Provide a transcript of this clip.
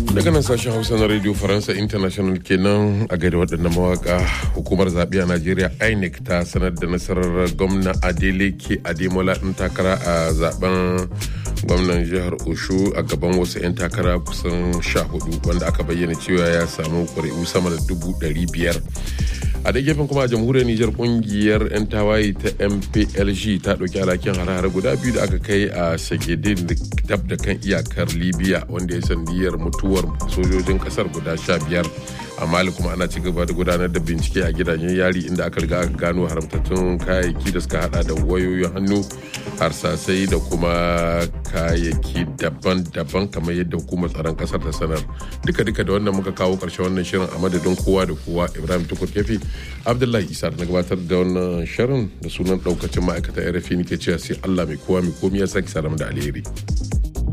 daga nan sashen hausa na radio faransa international kenan a gaida waɗannan mawaka hukumar zaɓe a najeriya inec ta sanar da nasarar gwamna adeleke ademola ɗin takara a zaben gwamnan jihar oshu a gaban wasu 'yan takara kusan sha hudu wanda aka bayyana cewa ya samu ƙuri'u sama da dubu ɗari biyar a da gefen kuma a jamhuriyar nijar kungiyar 'yan tawaye ta mplg ta ɗauki alhakin hare-hare guda biyu da aka kai a sagedin dab da kan iyakar libya wanda ya sandiyar mutuwar sojojin kasar guda sha biyar a mali kuma ana ci gaba da gudanar da bincike a gidajen yari inda aka riga aka gano haramtattun kayayyaki da suka hada da wayoyin hannu harsasai da kuma kayayyaki daban-daban kamar yadda hukumar tsaron kasar ta sanar duka-duka da wannan muka kawo karshen wannan shirin a madadin kowa da kowa ibrahim tukur kefi abdullahi isa na gabatar da wannan shirin da sunan daukacin ma'aikatan rfi nake cewa sai allah mai kowa mai komi ya sake salamu da alheri